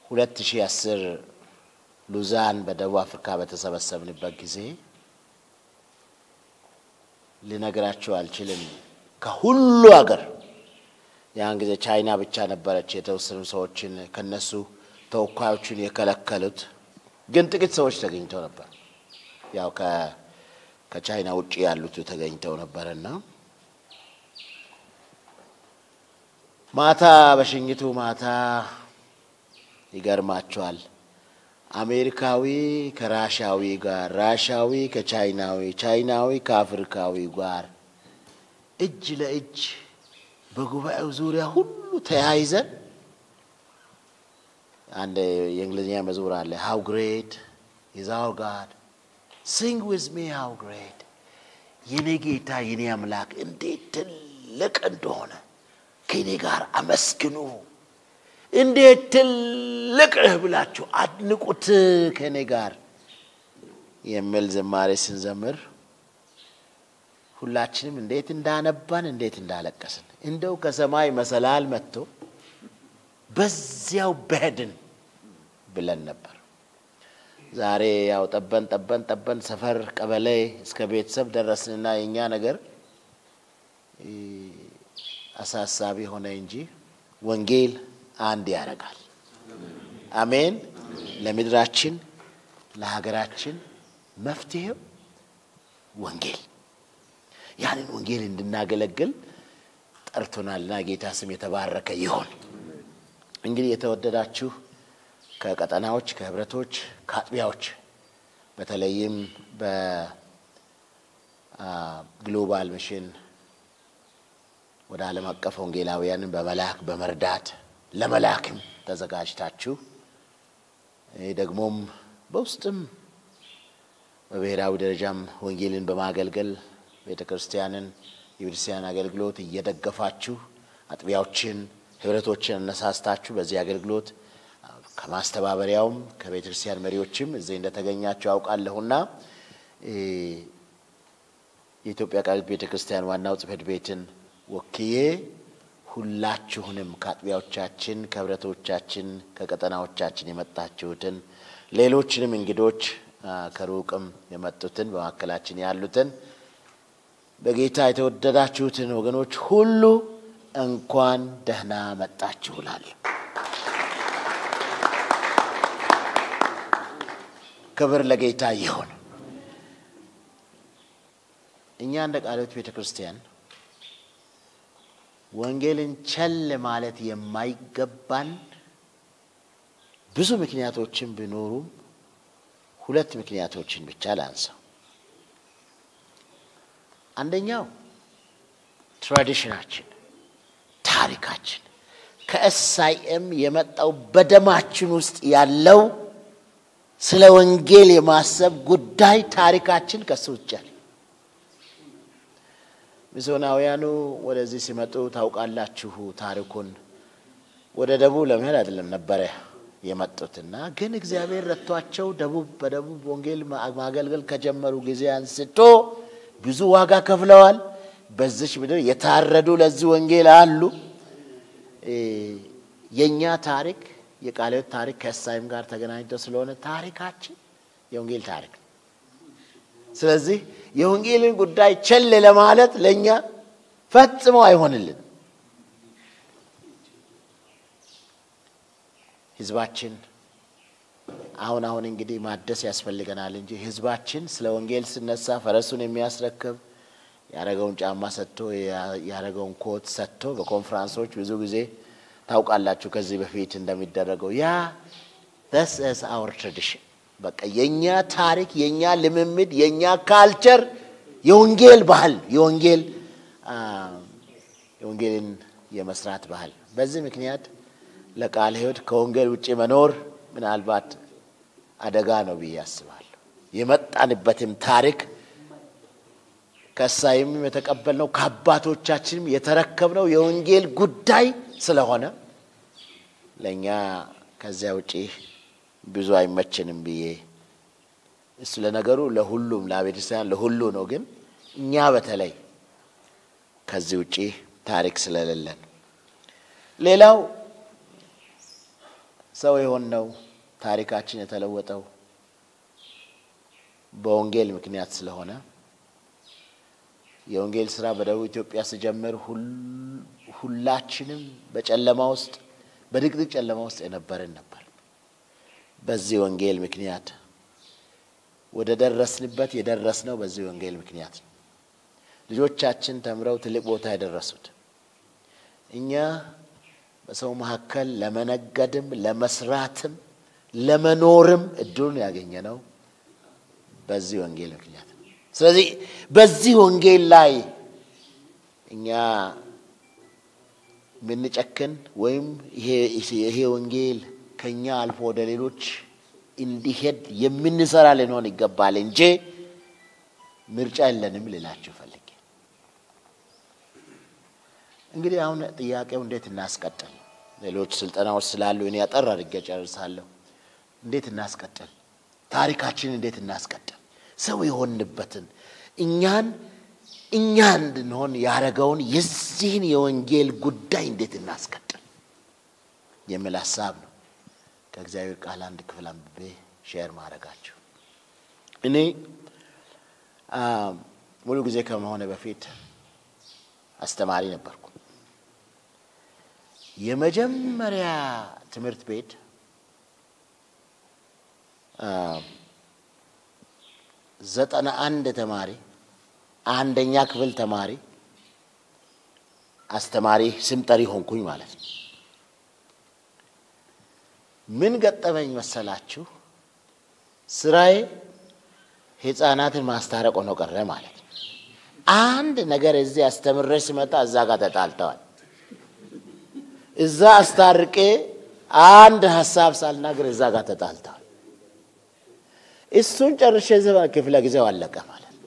ሁለት ሺህ አስር ሉዛን በደቡብ አፍሪካ በተሰበሰብንበት ጊዜ ልነግራችሁ አልችልም። ከሁሉ ሀገር ያን ጊዜ ቻይና ብቻ ነበረች የተወሰኑ ሰዎችን ከነሱ ተወካዮችን የከለከሉት፣ ግን ጥቂት ሰዎች ተገኝተው ነበር። ያው ከቻይና ውጭ ያሉት ተገኝተው ነበርና ማታ በሽኝቱ ማታ ይገርማቸዋል። አሜሪካዊ ከራሻዊ ጋር፣ ራሻዊ ከቻይናዊ፣ ቻይናዊ ከአፍሪካዊ ጋር እጅ ለእጅ በጉባኤው ዙሪያ ሁሉ ተያይዘን አንድ የእንግሊዝኛ መዝሙር አለ። ሃው ግሬት ኢዝ አወር ጋድ ሲንግ ዊዝ ሚ ሃው ግሬት፣ የኔ ጌታ የኔ አምላክ እንዴት ትልቅ እንደሆነ ከኔ ጋር አመስግኑ፣ እንዴት ትልቅ ነህ ብላችሁ አድንቁት ከኔ ጋር የሚል ዝማሬ ስንዘምር ሁላችንም እንዴት እንዳነባን እንዴት እንዳለቀስን እንደው ከሰማይ መሰላል መጥቶ በዚያው በሄድን ብለን ነበር። ዛሬ ያው ጠበን ጠበን ጠበን ሰፈር፣ ቀበሌ እስከ ቤተሰብ ደረስንና የእኛ ነገር አሳሳቢ ሆነ እንጂ ወንጌል አንድ ያደርጋል። አሜን። ለምድራችን ለሀገራችን መፍትሄው ወንጌል ያንን ወንጌል እንድናገለግል ጠርቶናልና ጌታ ስም የተባረከ ይሆን። እንግዲህ የተወደዳችሁ ከቀጠናዎች፣ ከህብረቶች፣ ከአጥቢያዎች በተለይም በግሎባል ሚሽን ወደ ዓለም አቀፍ ወንጌላውያንን በመላክ በመርዳት ለመላክም ተዘጋጅታችሁ ደግሞም በውስጥም በብሔራዊ ደረጃም ወንጌልን በማገልገል ቤተ ክርስቲያንን የቤተክርስቲያን አገልግሎት እየደገፋችሁ አጥቢያዎችን፣ ህብረቶችን አነሳስታችሁ በዚህ አገልግሎት ከማስተባበሪያውም ከቤተ ክርስቲያን መሪዎችም እዚህ እንደተገኛችሁ ያውቃለሁና የኢትዮጵያ ቃልት ቤተ ክርስቲያን ዋናው ጽሕፈት ቤትን ወክዬ ሁላችሁንም ከአጥቢያዎቻችን፣ ከህብረቶቻችን፣ ከቀጠናዎቻችን የመጣችሁትን ሌሎችንም እንግዶች ከሩቅም የመጡትን በመካከላችን ያሉትን በጌታ የተወደዳችሁትን ወገኖች ሁሉ እንኳን ደህና መጣችሁ እላለሁ። ክብር ለጌታ ይሁን። እኛ እንደ ቃልዮት ቤተ ክርስቲያን ወንጌልን ቸል ማለት የማይገባን ብዙ ምክንያቶችን ቢኖሩም ሁለት ምክንያቶችን ብቻ ላንሳው። አንደኛው ትራዲሽናችን፣ ታሪካችን ከኤስአይኤም የመጣው በደማችን ውስጥ ያለው ስለ ወንጌል የማሰብ ጉዳይ ታሪካችን ከሱ ውጭ ያለ ሚስዮናውያኑ ወደዚህ ሲመጡ ታውቃላችሁ ታሪኩን። ወደ ደቡብ ለመሄድ አይደለም ነበረ የመጡትና ግን እግዚአብሔር ረቷቸው ደቡብ በደቡብ ወንጌል ማገልገል ከጀመሩ ጊዜ አንስቶ ብዙ ዋጋ ከፍለዋል። በዚች ምድር የታረዱ ለዚህ ወንጌል አሉ። የእኛ ታሪክ የቃልዮት ታሪክ ከእሳይም ጋር ተገናኝቶ ስለሆነ ታሪካችን የወንጌል ታሪክ ነው። ስለዚህ የወንጌልን ጉዳይ ቸል ለማለት ለእኛ ፈጽሞ አይሆንልን። ህዝባችን አሁን አሁን እንግዲህ ማደስ ያስፈልገናል እንጂ ህዝባችን ስለ ወንጌል ሲነሳ ፈረሱን የሚያስረክብ ያረገውን ጫማ ሰጥቶ ያረገውን ኮት ሰጥቶ በኮንፈራንሶች ብዙ ጊዜ ታውቃላችሁ ከዚህ በፊት እንደሚደረገው ያ ስ ስ አወር ትራዲሽን በቃ የእኛ ታሪክ የእኛ ልምምድ የእኛ ካልቸር የወንጌል ባህል የወንጌል የወንጌልን የመስራት ባህል በዚህ ምክንያት ለቃለ ሕይወት ከወንጌል ውጭ መኖር ምናልባት አደጋ ነው ብዬ አስባለሁ። የመጣንበትም ታሪክ ከሳይም የተቀበልነው ከአባቶቻችንም የተረከብነው የወንጌል ጉዳይ ስለሆነ ለእኛ ከዚያ ውጪ ብዙ አይመችንም ብዬ እሱ ለነገሩ ለሁሉም ለቤተክርስቲያን ለሁሉ ነው። ግን እኛ በተለይ ከዚህ ውጪ ታሪክ ስለሌለን ሌላው ሰው የሆነው ታሪካችን የተለወጠው በወንጌል ምክንያት ስለሆነ የወንጌል ስራ በደቡብ ኢትዮጵያ ስጀምር ሁላችንም በጨለማ ውስጥ በድቅድቅ ጨለማ ውስጥ የነበርን ነበር። በዚህ ወንጌል ምክንያት ወደ ደረስንበት የደረስነው በዚህ ወንጌል ምክንያት ነው። ልጆቻችን ተምረው ትልቅ ቦታ የደረሱት እኛ በሰው መካከል ለመነገድም ለመስራትም ለመኖርም እድሉን ያገኘነው በዚህ ወንጌል ምክንያት ነው። ስለዚህ በዚህ ወንጌል ላይ እኛ የምንጨክን ወይም ይሄ ወንጌል ከኛ አልፎ ወደ ሌሎች እንዲሄድ የምንሰራ ልንሆን ይገባል እንጂ ምርጫ የለንም ልላችሁ ፈልጌ። እንግዲህ አሁን ጥያቄው እንዴት እናስቀጥል? ሌሎች ስልጠናዎች ስላሉ እኔ አጠር አድርጌ ጨርሳለሁ። እንዴት እናስቀጥል? ታሪካችንን እንዴት እናስቀጥል? ሰው የሆንበትን እኛን እኛ እንድንሆን ያደረገውን የዚህን የወንጌል ጉዳይ እንዴት እናስቀጥል የሚል ሀሳብ ነው ከእግዚአብሔር ቃል አንድ ክፍል አንብቤ ሼር ማድረጋችሁ። እኔ ሙሉ ጊዜ ከመሆነ በፊት አስተማሪ ነበርኩ። የመጀመሪያ ትምህርት ቤት ዘጠና አንድ ተማሪ አንደኛ ክፍል ተማሪ አስተማሪ ስም ጠሪ ሆንኩኝ ማለት ነው። ምን ገጠመኝ መሰላችሁ? ስራዬ ህፃናትን ማስታረቅ ሆኖ ቀረ ማለት ነው። አንድ ነገር እዚህ አስተምሬ ስመጣ እዛ ጋር ተጣልተዋል። እዛ አስታርቄ አንድ ሀሳብ ሳልናገር እዛ ጋር ተጣልተዋል። እሱን ጨርሼ ክፍለ ጊዜው አለቀ ማለት ነው።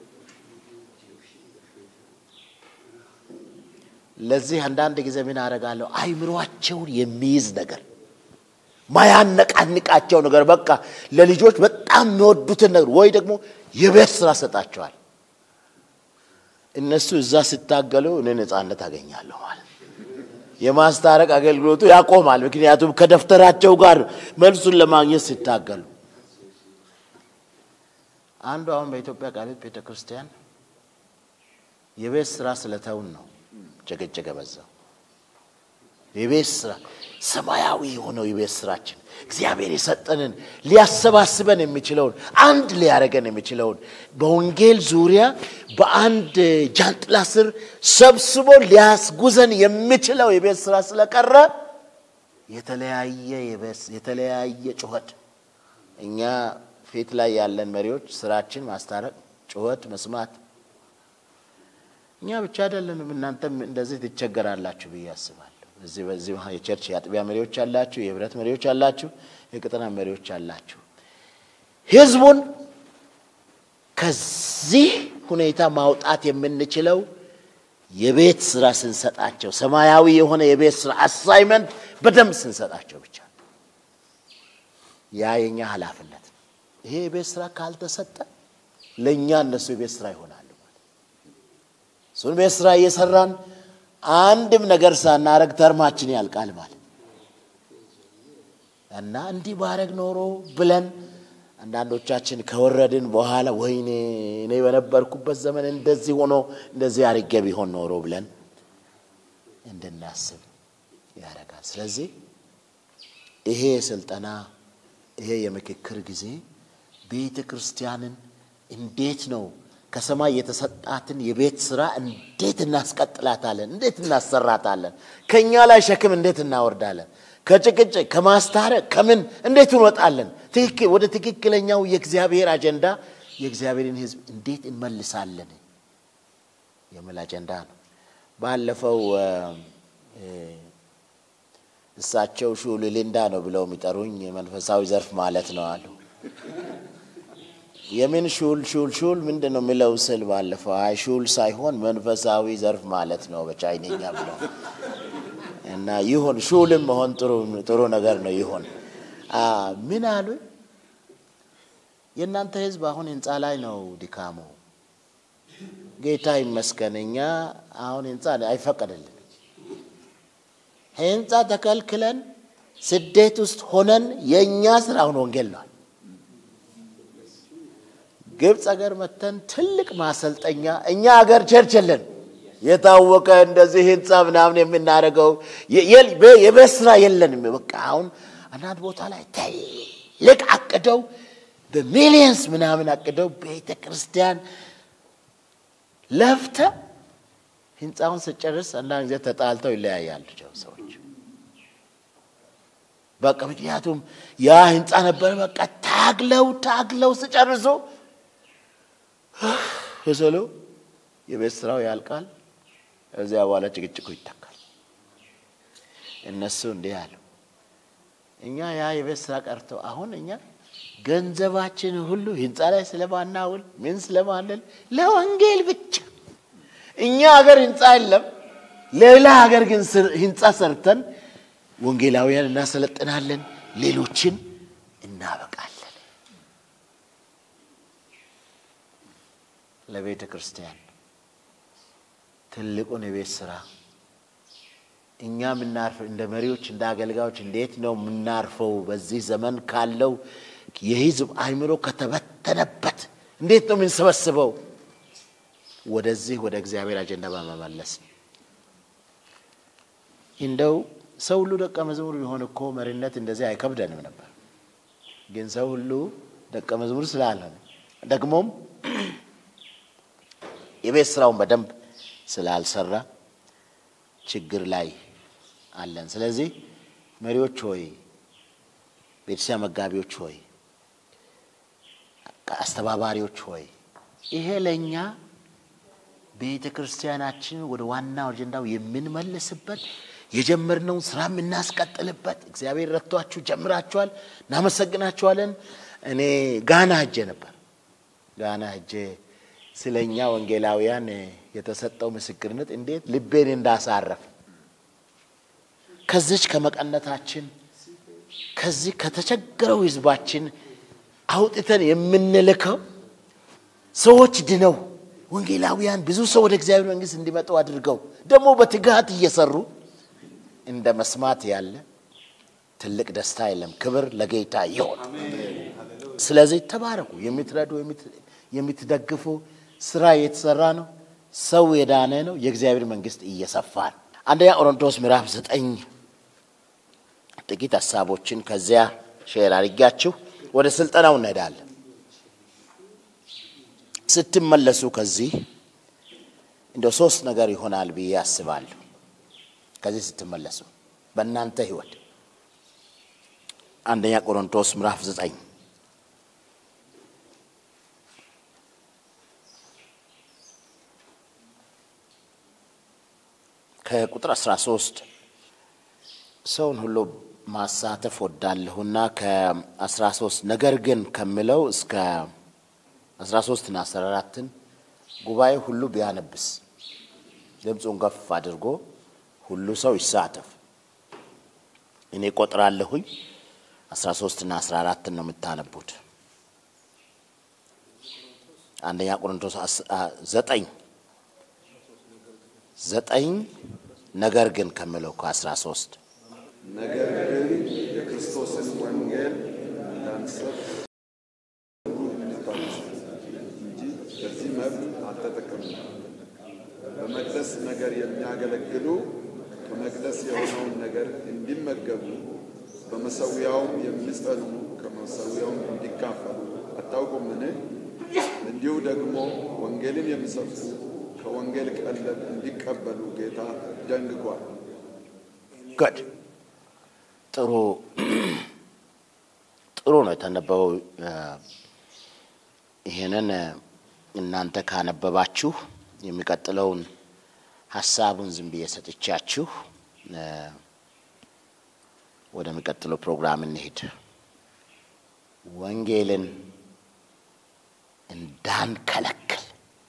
ለዚህ አንዳንድ ጊዜ ምን አደርጋለሁ? አይምሯቸውን የሚይዝ ነገር ማያነቃንቃቸው ነገር በቃ ለልጆች በጣም የሚወዱትን ነገር ወይ ደግሞ የቤት ስራ ሰጣቸዋል። እነሱ እዛ ሲታገሉ እኔ ነፃነት አገኛለሁ ማለት የማስታረቅ አገልግሎቱ ያቆማል። ምክንያቱም ከደብተራቸው ጋር መልሱን ለማግኘት ሲታገሉ አንዱ አሁን በኢትዮጵያ ቃሊት ቤተ ክርስቲያን የቤት ስራ ስለተውን ነው ጭቅጭቅ በዛው። የቤት ስራ ሰማያዊ የሆነው የቤት ስራችን እግዚአብሔር የሰጠንን ሊያሰባስበን የሚችለውን አንድ ሊያደርገን የሚችለውን በወንጌል ዙሪያ በአንድ ጃንጥላ ስር ሰብስቦ ሊያስጉዘን የሚችለው የቤት ስራ ስለቀረ የተለያየ የተለያየ ጩኸት እኛ ፊት ላይ ያለን መሪዎች ስራችን ማስታረቅ፣ ጩኸት መስማት እኛ ብቻ አይደለንም። እናንተም እንደዚህ ትቸገራላችሁ ብዬ አስባለሁ። እዚህ በዚህ የቸርች የአጥቢያ መሪዎች አላችሁ፣ የህብረት መሪዎች አላችሁ፣ የቅጥና መሪዎች አላችሁ። ህዝቡን ከዚህ ሁኔታ ማውጣት የምንችለው የቤት ስራ ስንሰጣቸው፣ ሰማያዊ የሆነ የቤት ስራ አሳይመንት በደንብ ስንሰጣቸው ብቻ ያ የኛ ኃላፊነት ነው። ይሄ የቤት ስራ ካልተሰጠ ለእኛ እነሱ የቤት ስራ ይሆናሉ ማለት እሱን ቤት ስራ እየሰራን አንድም ነገር ሳናረግ ተርማችን ያልቃል ማለት እና እንዲህ ባረግ ኖሮ ብለን አንዳንዶቻችን ከወረድን በኋላ ወይኔ እኔ በነበርኩበት ዘመን እንደዚህ ሆኖ እንደዚህ አርጌ ቢሆን ኖሮ ብለን እንድናስብ ያደርጋል። ስለዚህ ይሄ ስልጠና ይሄ የምክክር ጊዜ ቤተ ክርስቲያንን እንዴት ነው ከሰማይ የተሰጣትን የቤት ስራ እንዴት እናስቀጥላታለን? እንዴት እናሰራታለን? ከእኛ ላይ ሸክም እንዴት እናወርዳለን? ከጭቅጭቅ ከማስታረቅ ከምን እንዴት እንወጣለን? ወደ ትክክለኛው የእግዚአብሔር አጀንዳ የእግዚአብሔርን ሕዝብ እንዴት እንመልሳለን የሚል አጀንዳ ነው። ባለፈው እሳቸው ሹል ሊንዳ ነው ብለው የሚጠሩኝ መንፈሳዊ ዘርፍ ማለት ነው አሉ። የምን ሹል ሹል ሹል ምንድን ነው የሚለው ስል ባለፈው አይ ሹል ሳይሆን መንፈሳዊ ዘርፍ ማለት ነው በቻይነኛ ብለው እና ይሁን ሹልም መሆን ጥሩ ነገር ነው ይሁን። ምን አሉ? የእናንተ ህዝብ አሁን ህንፃ ላይ ነው ድካሙ። ጌታ ይመስገን እኛ አሁን ህንፃ አይፈቀደልን ህንፃ ተከልክለን ስደት ውስጥ ሆነን የእኛ ስራ አሁን ወንጌል ነዋል። ግብፅ ሀገር መተን ትልቅ ማሰልጠኛ እኛ ሀገር ቸርች የለን የታወቀ እንደዚህ ህንፃ ምናምን የምናደርገው የቤት ስራ የለንም። በቃ አሁን አንዳንድ ቦታ ላይ ትልቅ አቅደው በሚሊየንስ ምናምን አቅደው ቤተ ክርስቲያን ለፍተ ህንፃውን ስጨርስ አንዳንድ ጊዜ ተጣልተው ይለያያሉ ሰዎች። በቃ ምክንያቱም ያ ህንፃ ነበር። በቃ ታግለው ታግለው ስጨርሱ ስሉ የቤት ስራው ያልቃል። እዚያ በኋላ ጭቅጭቁ ይተካል። እነሱ እንዲህ አሉ። እኛ ያ የቤት ስራ ቀርተው አሁን እኛ ገንዘባችን ሁሉ ህንፃ ላይ ስለማናውል ምን ስለማንል ለወንጌል ብቻ እኛ ሀገር ህንፃ የለም። ሌላ ሀገር ግን ህንፃ ሰርተን ወንጌላውያን እናሰለጥናለን፣ ሌሎችን እናበቃለን። ለቤተ ክርስቲያን ትልቁን የቤት ስራ እኛ የምናርፍ እንደ መሪዎች እንደ አገልጋዮች እንዴት ነው የምናርፈው? በዚህ ዘመን ካለው የህዝብ አእምሮ ከተበተነበት እንዴት ነው የምንሰበስበው? ወደዚህ ወደ እግዚአብሔር አጀንዳ በመመለስ እንደው ሰው ሁሉ ደቀ መዝሙር ቢሆን እኮ መሪነት እንደዚህ አይከብደንም ነበር። ግን ሰው ሁሉ ደቀ መዝሙር ስላልሆነ ደግሞም የቤት ስራውን በደንብ ስላልሰራ ችግር ላይ አለን። ስለዚህ መሪዎች ሆይ፣ ቤተሰብ መጋቢዎች ሆይ፣ አስተባባሪዎች ሆይ ይሄ ለእኛ ቤተ ክርስቲያናችን ወደ ዋናው አጀንዳው የምንመልስበት የጀመርነውን ስራ የምናስቀጥልበት እግዚአብሔር ረድቷችሁ ጀምራችኋል፣ እናመሰግናችኋለን። እኔ ጋና ሄጄ ነበር። ጋና ሄጄ ስለ እኛ ወንጌላውያን የተሰጠው ምስክርነት እንዴት ልቤን እንዳሳረፍ ከዚች ከመቀነታችን ከዚህ ከተቸገረው ህዝባችን አውጥተን የምንልከው ሰዎች ድነው ወንጌላውያን ብዙ ሰው ወደ እግዚአብሔር መንግስት እንዲመጡ አድርገው ደግሞ በትጋት እየሰሩ እንደ መስማት ያለ ትልቅ ደስታ የለም። ክብር ለጌታ ይሆን። ስለዚህ ተባረኩ። የምትረዱ የምትደግፉ ስራ እየተሰራ ነው። ሰው የዳነ ነው። የእግዚአብሔር መንግስት እየሰፋ ነው። አንደኛ ቆሮንቶስ ምዕራፍ ዘጠኝ ጥቂት ሀሳቦችን ከዚያ ሼር አድርጊያችሁ ወደ ስልጠናው እንሄዳለን። ስትመለሱ ከዚህ እንደ ሶስት ነገር ይሆናል ብዬ አስባለሁ። ከዚህ ስትመለሱ በእናንተ ህይወት አንደኛ ቆሮንቶስ ምዕራፍ ዘጠኝ ከቁጥር 13 ሰውን ሁሉ ማሳተፍ ወዳለሁና ከ13 ነገር ግን ከምለው እስከ 13 እና 14ን ጉባኤ ሁሉ ቢያነብስ ድምፁን ከፍ አድርጎ ሁሉ ሰው ይሳተፍ። እኔ ቆጥራለሁኝ 13 እና 14ን ነው የምታነቡት። አንደኛ ቆሮንቶስ ዘጠኝ ዘጠኝ ነገር ግን ከምለው ከአስራ ሶስት ነገር ግን የክርስቶስን ወንጌል እንዳንሰብክ እንጂ በዚህ መብት አልተጠቀምም። በመቅደስ ነገር የሚያገለግሉ ከመቅደስ የሆነውን ነገር እንዲመገቡ፣ በመሰዊያውም የሚጸኑ ከመሰዊያውም እንዲካፈሉ አታውቁምን? እንዲሁ ደግሞ ወንጌልን የሚሰብኩ ከወንጌል ቀለብ እንዲቀበሉ ጌታ ደንግጓል። ጉድ ጥሩ ጥሩ ነው የተነበበው። ይሄንን እናንተ ካነበባችሁ የሚቀጥለውን ሀሳቡን ዝም ብዬ ሰጥቻችሁ ወደሚቀጥለው ፕሮግራም እንሄድ። ወንጌልን እንዳንከለክል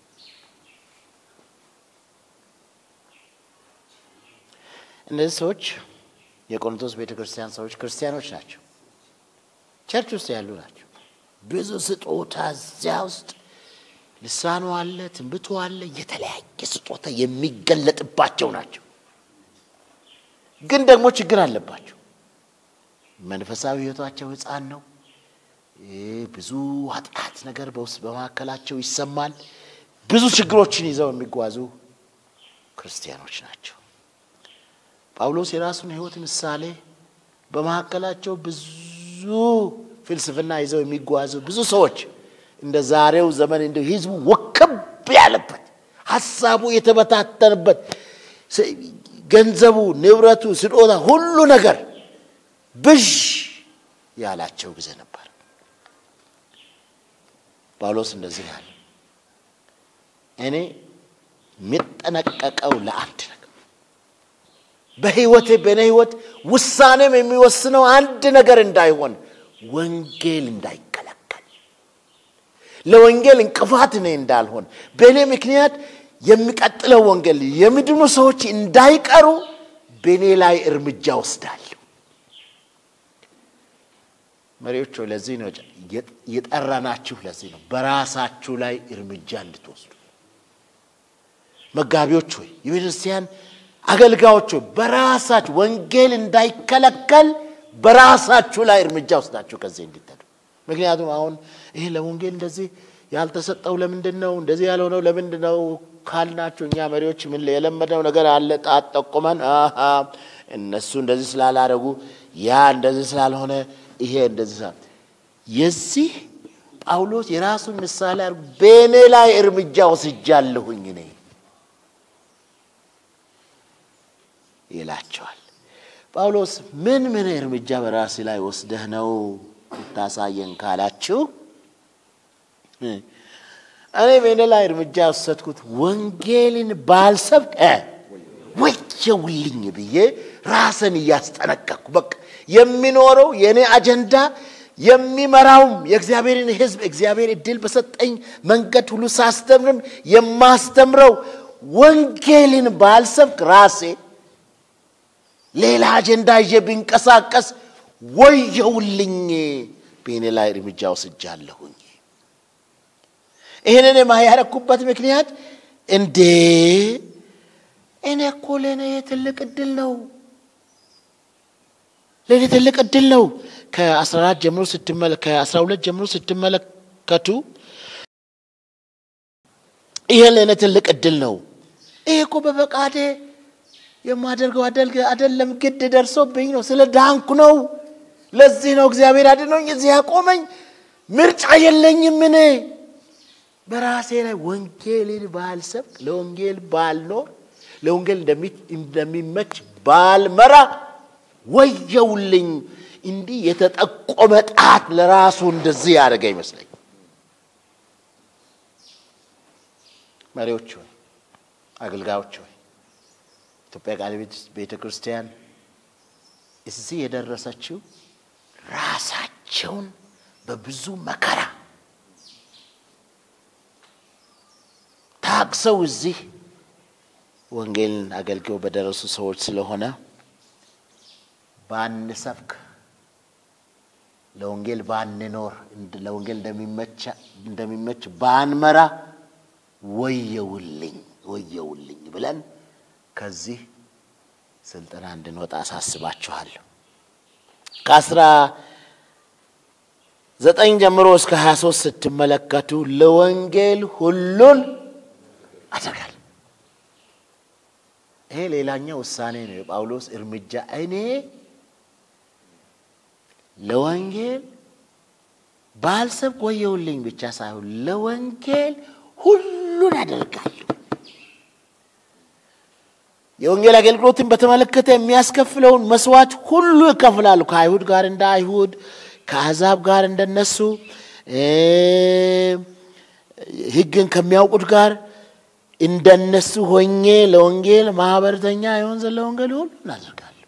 እነዚህ ሰዎች የቆሮንቶስ ቤተ ክርስቲያን ሰዎች ክርስቲያኖች ናቸው። ቸርች ውስጥ ያሉ ናቸው። ብዙ ስጦታ እዚያ ውስጥ ልሳኑ አለ፣ ትንብቱ አለ፣ የተለያየ ስጦታ የሚገለጥባቸው ናቸው። ግን ደግሞ ችግር አለባቸው። መንፈሳዊ ሕይወታቸው ሕፃን ነው። ብዙ ኃጢአት ነገር በውስጥ በመካከላቸው ይሰማል። ብዙ ችግሮችን ይዘው የሚጓዙ ክርስቲያኖች ናቸው። ጳውሎስ የራሱን ሕይወት ምሳሌ በመካከላቸው ብዙ ፍልስፍና ይዘው የሚጓዙ ብዙ ሰዎች እንደ ዛሬው ዘመን እንደ ህዝቡ ወከብ ያለበት ሀሳቡ የተበታተነበት ገንዘቡ፣ ንብረቱ፣ ስጦታ ሁሉ ነገር ብዥ ያላቸው ጊዜ ነበር። ጳውሎስ እንደዚህ ያለ እኔ የሚጠነቀቀው ለአንድ ነገር በህይወቴ በእኔ ህይወት ውሳኔም የሚወስነው አንድ ነገር እንዳይሆን ወንጌል እንዳይከለከል ለወንጌል እንቅፋት እኔ እንዳልሆን በእኔ ምክንያት የሚቀጥለው ወንጌል የሚድኑ ሰዎች እንዳይቀሩ በእኔ ላይ እርምጃ ወስዳለሁ። መሪዎች ሆይ ለዚህ ነው የጠራናችሁ። ለዚህ ነው በራሳችሁ ላይ እርምጃ እንድትወስዱ። መጋቢዎች ሆይ የቤተክርስቲያን አገልጋዮች ሆይ በራሳችሁ ወንጌል እንዳይከለከል በራሳችሁ ላይ እርምጃ ወስዳችሁ ከዚህ እንድትሄዱ። ምክንያቱም አሁን ይሄ ለወንጌል እንደዚህ ያልተሰጠው ለምንድን ነው? እንደዚህ ያልሆነው ለምንድን ነው ካልናችሁ እኛ መሪዎች ምን የለመደው ነገር አለ። ጣት ጠቁመን እነሱ እንደዚህ ስላላረጉ ያ እንደዚህ ስላልሆነ ይሄ እንደዚህ ስላ የዚህ ጳውሎስ የራሱን ምሳሌ አድርጎ በእኔ ላይ እርምጃ ወስጃለሁኝ እኔ ይላቸዋል። ጳውሎስ ምን ምን እርምጃ በራሴ ላይ ወስደህ ነው ልታሳየን ካላችሁ እኔ በእኔ ላይ እርምጃ የወሰድኩት ወንጌልን ባልሰብክ ወየውልኝ ብዬ ራስን እያስጠነቀቅኩ በቃ የሚኖረው የእኔ አጀንዳ የሚመራውም የእግዚአብሔርን ሕዝብ እግዚአብሔር እድል በሰጠኝ መንገድ ሁሉ ሳስተምርም የማስተምረው ወንጌልን ባልሰብክ ራሴ ሌላ አጀንዳ ይዤ ቢንቀሳቀስ ወየውልኝ፣ በእኔ ላይ እርምጃ ወስጃለሁኝ። ይህንን የማያረኩበት ምክንያት እንዴ እኔ እኮ ለእኔ ትልቅ እድል ነው፣ ለእኔ ትልቅ እድል ነው። ከአስራ አራት ጀምሮ ከአስራ ሁለት ጀምሮ ስትመለከቱ ይሄ ለእኔ ትልቅ እድል ነው። ይሄ እኮ በፈቃዴ የማደርገው አይደለም፣ ግድ ደርሶብኝ ነው። ስለ ዳንኩ ነው። ለዚህ ነው እግዚአብሔር አድኖኝ እዚህ ያቆመኝ። ምርጫ የለኝም እኔ በራሴ ላይ ወንጌልን ባልሰብክ፣ ለወንጌል ባልኖር፣ ለወንጌል እንደሚመች ባልመራ ወየውልኝ። እንዲህ የተጠቆመ ጣት ለራሱ እንደዚህ ያደረገ ይመስለኝ። መሪዎች ሆይ፣ አገልጋዮች ሆይ ኢትዮጵያ ቃለ ቤተ ክርስቲያን እዚህ የደረሰችው ራሳቸውን በብዙ መከራ ታግሰው እዚህ ወንጌልን አገልግለው በደረሱ ሰዎች ስለሆነ ባንሰብክ፣ ለወንጌል ባንኖር፣ ለወንጌል እንደሚመች ባንመራ ወየውልኝ ወየውልኝ ብለን ከዚህ ስልጠና እንድንወጣ አሳስባችኋለሁ። ከአስራ ዘጠኝ ጀምሮ እስከ ሀያ ሶስት ስትመለከቱ ለወንጌል ሁሉን አደርጋለሁ። ይሄ ሌላኛው ውሳኔ ነው፣ የጳውሎስ እርምጃ። እኔ ለወንጌል ባልሰብክ ወየውልኝ ብቻ ሳይሆን ለወንጌል ሁሉን አደርጋለሁ። የወንጌል አገልግሎትን በተመለከተ የሚያስከፍለውን መስዋዕት ሁሉ እከፍላለሁ። ከአይሁድ ጋር እንደ አይሁድ፣ ከአሕዛብ ጋር እንደነሱ፣ ሕግን ከሚያውቁት ጋር እንደነሱ ሆኜ ለወንጌል ማህበረተኛ ይሆን ዘንድ ለወንጌል ሁሉ እናደርጋለሁ።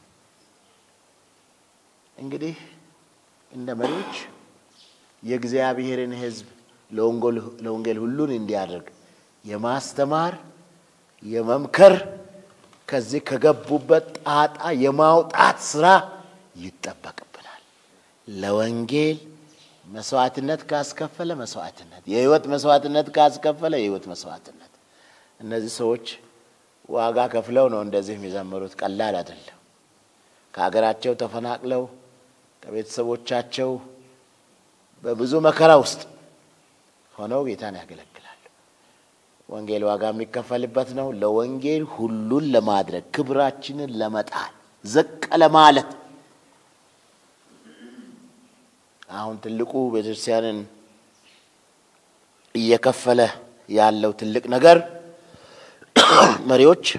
እንግዲህ እንደ መሪዎች የእግዚአብሔርን ሕዝብ ለወንጌል ሁሉን እንዲያደርግ የማስተማር የመምከር ከዚህ ከገቡበት ጣጣ የማውጣት ስራ ይጠበቅብናል። ለወንጌል መስዋዕትነት ካስከፈለ መስዋዕትነት፣ የህይወት መስዋዕትነት ካስከፈለ የህይወት መስዋዕትነት። እነዚህ ሰዎች ዋጋ ከፍለው ነው እንደዚህ የሚዘምሩት። ቀላል አይደለም። ከሀገራቸው ተፈናቅለው ከቤተሰቦቻቸው በብዙ መከራ ውስጥ ሆነው ጌታን ያገለግላሉ። ወንጌል ዋጋ የሚከፈልበት ነው። ለወንጌል ሁሉን ለማድረግ ክብራችንን ለመጣል ዝቅ ለማለት አሁን ትልቁ ቤተክርስቲያንን እየከፈለ ያለው ትልቅ ነገር መሪዎች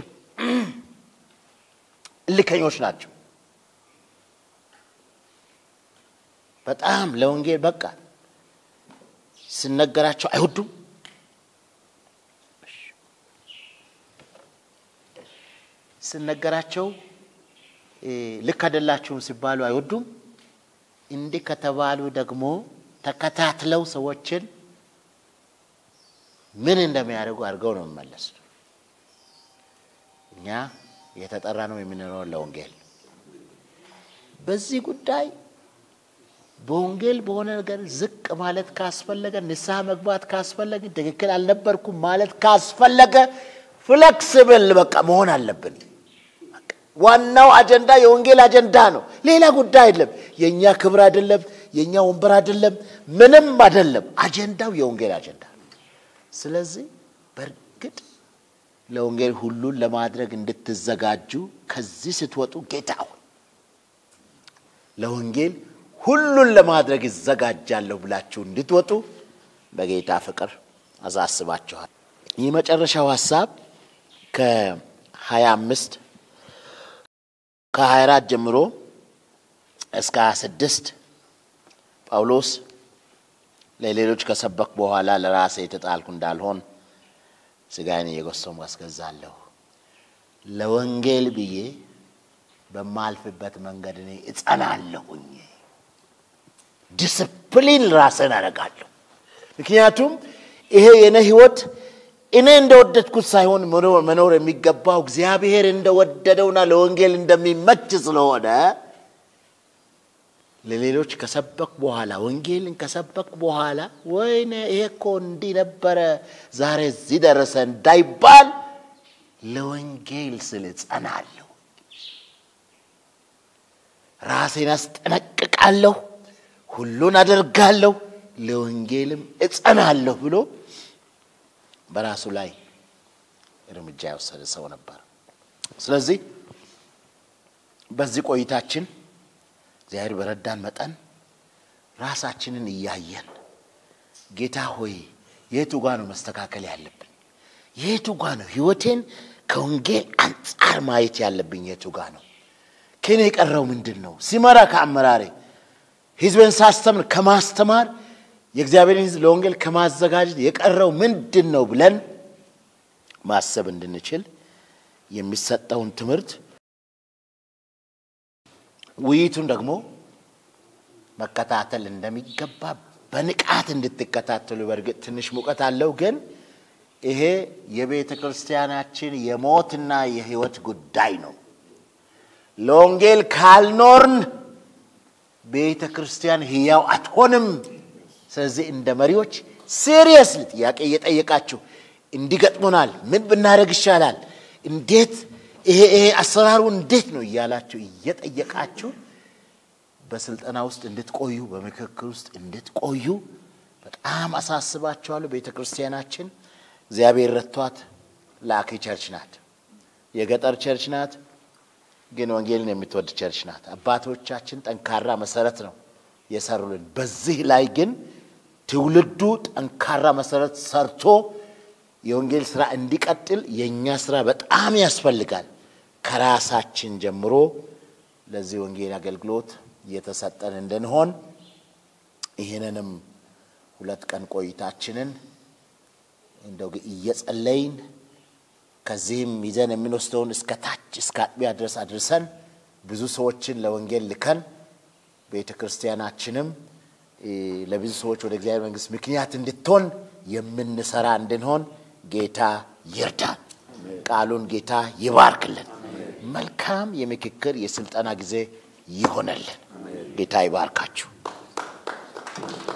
እልከኞች ናቸው። በጣም ለወንጌል በቃ ስነገራቸው አይወዱም። ስነገራቸው ልክ አይደላችሁም ሲባሉ አይወዱም። እንዲህ ከተባሉ ደግሞ ተከታትለው ሰዎችን ምን እንደሚያደርጉ አድርገው ነው የሚመለሱ። እኛ የተጠራ ነው የምንኖረው ለወንጌል። በዚህ ጉዳይ በወንጌል በሆነ ነገር ዝቅ ማለት ካስፈለገ፣ ንስሐ መግባት ካስፈለገ፣ ትክክል አልነበርኩም ማለት ካስፈለገ ፍሌክስብል በቃ መሆን አለብን። ዋናው አጀንዳ የወንጌል አጀንዳ ነው። ሌላ ጉዳይ አይደለም። የእኛ ክብር አይደለም፣ የእኛ ወንበር አይደለም፣ ምንም አይደለም። አጀንዳው የወንጌል አጀንዳ ነው። ስለዚህ በእርግጥ ለወንጌል ሁሉን ለማድረግ እንድትዘጋጁ ከዚህ ስትወጡ ጌታ ሆይ ለወንጌል ሁሉን ለማድረግ ይዘጋጃለሁ ብላችሁ እንድትወጡ በጌታ ፍቅር አሳስባችኋል። ይህ መጨረሻው ሀሳብ ከሀያ አምስት ከሀያ አራት ጀምሮ እስከ ሀያ ስድስት ጳውሎስ ለሌሎች ከሰበክ በኋላ ለራሴ የተጣልኩ እንዳልሆን ስጋዬን እየጎሰሙ አስገዛለሁ። ለወንጌል ብዬ በማልፍበት መንገድ እኔ እጸናለሁኝ። ዲስፕሊን ራስን አደርጋለሁ። ምክንያቱም ይሄ የኔ ህይወት እኔ እንደወደድኩት ሳይሆን መኖር የሚገባው እግዚአብሔር እንደወደደውና ለወንጌል እንደሚመች ስለሆነ ለሌሎች ከሰበክ በኋላ ወንጌልን ከሰበክ በኋላ ወይኔ ይሄ እኮ እንዲህ ነበረ ዛሬ እዚህ ደረሰ እንዳይባል ለወንጌል ስል እጸናለሁ፣ ራሴን አስጠነቅቃለሁ፣ ሁሉን አደርጋለሁ፣ ለወንጌልም እጸናለሁ ብሎ በራሱ ላይ እርምጃ የወሰደ ሰው ነበር። ስለዚህ በዚህ ቆይታችን እግዚአብሔር በረዳን መጠን ራሳችንን እያየን ጌታ ሆይ የቱ ጋ ነው መስተካከል ያለብን? የቱ ጋ ነው ህይወቴን ከወንጌል አንጻር ማየት ያለብኝ? የቱ ጋ ነው ከኔ የቀረው ምንድን ነው? ሲመራ ከአመራሬ ህዝብን ሳስተምር ከማስተማር የእግዚአብሔርን ህዝብ ለወንጌል ከማዘጋጀት የቀረው ምንድን ነው ብለን ማሰብ እንድንችል የሚሰጠውን ትምህርት ውይይቱን ደግሞ መከታተል እንደሚገባ በንቃት እንድትከታተሉ። በእርግጥ ትንሽ ሙቀት አለው፣ ግን ይሄ የቤተ ክርስቲያናችን የሞትና የህይወት ጉዳይ ነው። ለወንጌል ካልኖርን ቤተ ክርስቲያን ህያው አትሆንም። ስለዚህ እንደ መሪዎች ሲሪየስሊ ጥያቄ እየጠየቃችሁ እንዲገጥሙናል፣ ምን ብናደርግ ይሻላል፣ እንዴት ይሄ ይሄ አሰራሩ እንዴት ነው እያላችሁ እየጠየቃችሁ በስልጠና ውስጥ እንድትቆዩ በምክክር ውስጥ እንድትቆዩ በጣም አሳስባችኋለሁ። ቤተ ክርስቲያናችን እግዚአብሔር ረቷት ላኪ ቸርች ናት። የገጠር ቸርች ናት፣ ግን ወንጌልን የምትወድ ቸርች ናት። አባቶቻችን ጠንካራ መሰረት ነው የሰሩልን። በዚህ ላይ ግን ትውልዱ ጠንካራ መሰረት ሰርቶ የወንጌል ስራ እንዲቀጥል የእኛ ስራ በጣም ያስፈልጋል። ከራሳችን ጀምሮ ለዚህ ወንጌል አገልግሎት እየተሰጠን እንድንሆን ይህንንም ሁለት ቀን ቆይታችንን እንደው እየጸለይን ከዚህም ይዘን የምንወስደውን እስከ ታች እስከ አጥቢያ ድረስ አድርሰን ብዙ ሰዎችን ለወንጌል ልከን ቤተ ክርስቲያናችንም ለብዙ ሰዎች ወደ እግዚአብሔር መንግሥት ምክንያት እንድትሆን የምንሰራ እንድንሆን ጌታ ይርዳን። ቃሉን ጌታ ይባርክልን። መልካም የምክክር የስልጠና ጊዜ ይሆነልን። ጌታ ይባርካችሁ።